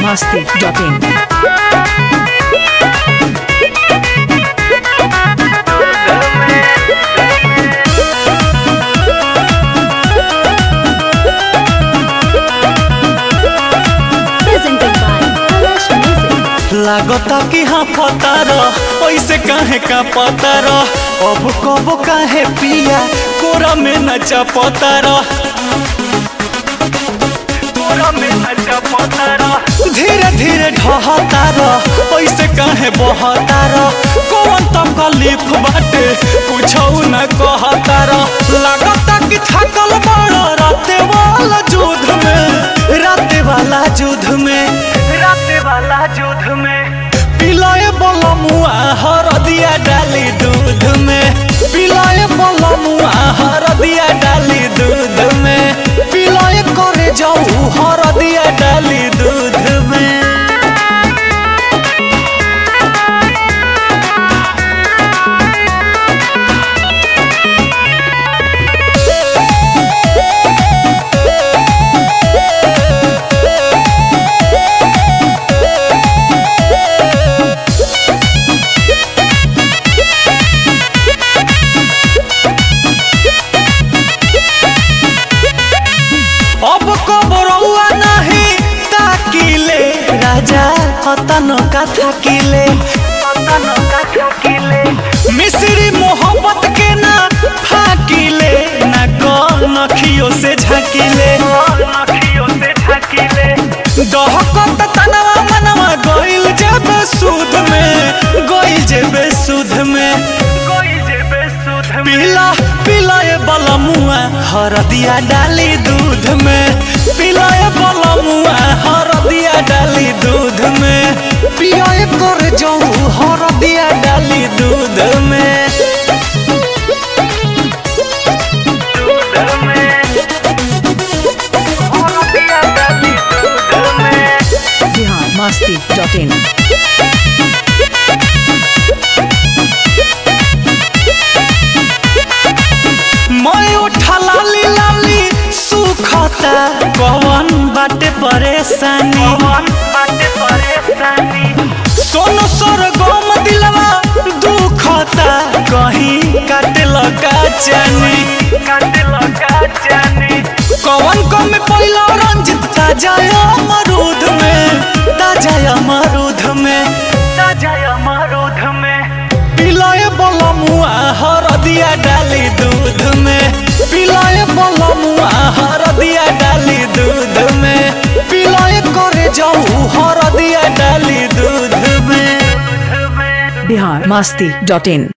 biharmasti.in presented by Kalash Music. लागता कि हाँ पतार ऐसे काहे का पतार अब कब काहे पिया कोरा में नचा पतार कोरा में नचा पतार धीरे धीरे ढहतार ऐसे काहे बहतार कौन तकलीफ बाटे कुछ न कहतार लागता कि थकल बड़ राते वाला युद्ध में राते वाला युद्ध में राते वाला युद्ध में पिलाए बलमुआ हरदिया डाली दूध में पिलाए बलमुआ हरदिया डाली दूध में पिलाए करे जाऊ हरदिया डाली दूध में अब कबरौआ नहीं ताकिले राजा हतन का थाकिले मिश्री मोहब्बत के ना फाकिले ना नखियो से झाकिले दहकत तनवा मनवा गइल जेबे सूद में गइल जेबे सूद में पीला पिलाए बलमुआ हरदिया डाली दूध में पिलाए बलमुआ हरदिया डाली दूध में पियाए कर जाऊ हरदिया डाली दूध में biharmasti.in मैं उठा लाली लाली सुखता कवन बाटे परेशानी सोनो सोर गम दिलवा दुखता कहीं काटे लगा जानी कवन कम पहिला रंजित ताजा अमरूद में ताजा अमरूद में पिलाए बलमुआ हरदिया डाली दूध में पिलाए बलमुआ हरदिया डाली दूध में पिलाए करे जाऊ हरदिया डाली दूध में biharmasti.in